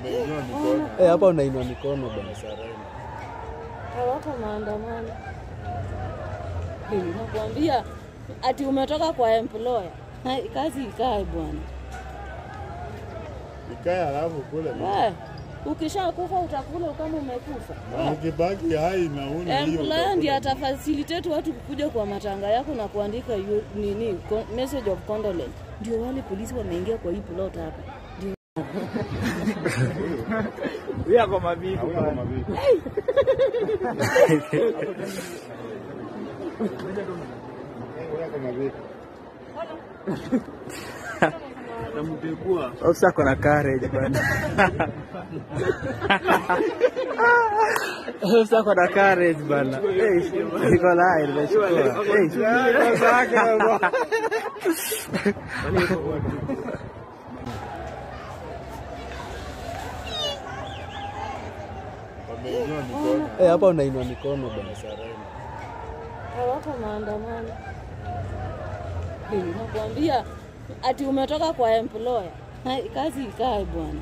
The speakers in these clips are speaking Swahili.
Umeinua mikono. Eh, hapa unainua mikono bwana. Sarenda. hawako maandamano. Eh, Nakwambia ati umetoka kwa employer. Hai, Kazi ikae bwana. Ikae alafu kule. We, ukishakufa utakula kama umekufa. Na ukibaki hai na una hiyo. Employer ndiye utakula. atafacilitate watu kukuja kwa matanga yako na kuandika yu, nini con- message of condolence. Ndio wale polisi wameingia kwa hii plot hapa. Ndio Hauna kama vipi. Hauna kama vipi. Ofisa ako na courage bwana. Ofisa ako na courage bwana. Eh, iko lai nimechukua. Eh. Wameinua mikono. Eh, hapa unainua mikono bwana. Sarenda. hawako maandamano. Eh, Nakwambia ati umetoka kwa employer. Hai, Kazi ikae bwana.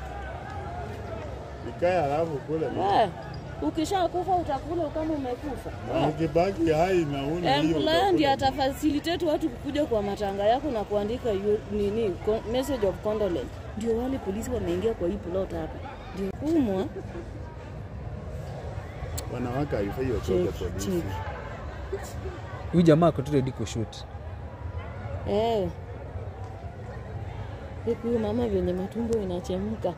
Ikae alafu kule. We, ukishakufa utakula kama umekufa. Na ukibaki hai na una hiyo. Employer ndiye utakula. atafacilitate watu kukuja kwa matanga yako na kuandika yu, nini con- message of condolence. Ndio wale polisi wameingia kwa hii plot hapa. Ndio kumwa Wanawake haifai watoke Check, polisi. check. Huyu jamaa ako tu ready kushoot. eh. Huku huyu mama venye matumbo inachemka.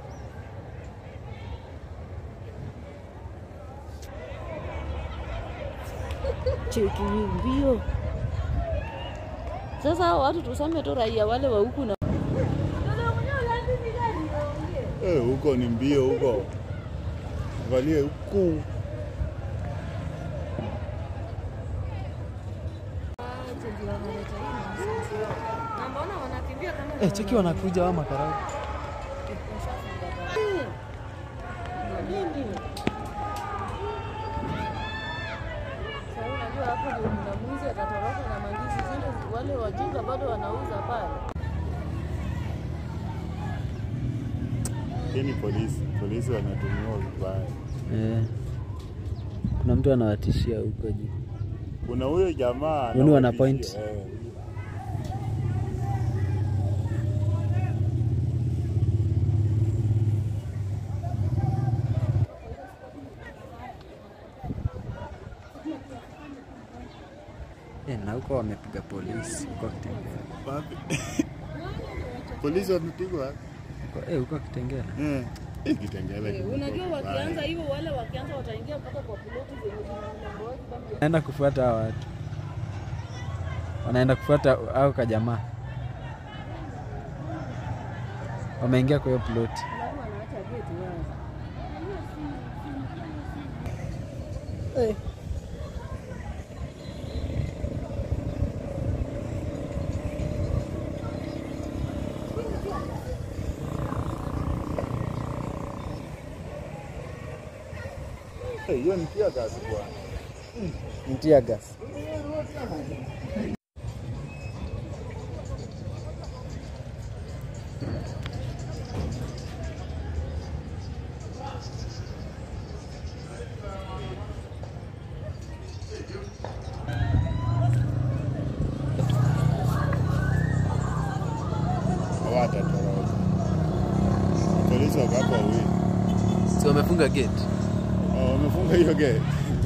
Cheki hii mbio. Sasa hao watu tuseme tu raia wale wa huku na Eh, huko ni mbio huko. Valie huku. Eh, cheki wanakuja wa makarau. Sasa unajua hapo ndio mnamuzi atatoroka na mandizi zile wale wajinga bado wanauza pale. Hii ni polisi. Polisi wanatumiwa vibaya. Eh. Kuna mtu anawatishia huko juu. Kuna huyo jamaa Huyu ni wana anawatishia, point. eh. Eh, na huko wamepiga polisi huko Kitengela. Wapi? Polisi wamepigwa. Huko- Eh, huko Kitengela. Eh. Hii Kitengela kimekuwa Unajua vibaya. wakianza hivyo wale wakianza wataingia mpaka kwa piloti zenye zina mlango wazi kama Wanaenda kufuata hao watu. Wanaenda kufuata au kajamaa. Wameingia kwa hiyo ploti. alafu wanaacha geti wazi. Eh, Hiyo ni pia gazi bwana. Mtia gas. Hawatatoroka. Polisi wako hapo wawili. Si wamefunga gate. Oh, wamefunga hiyo gate.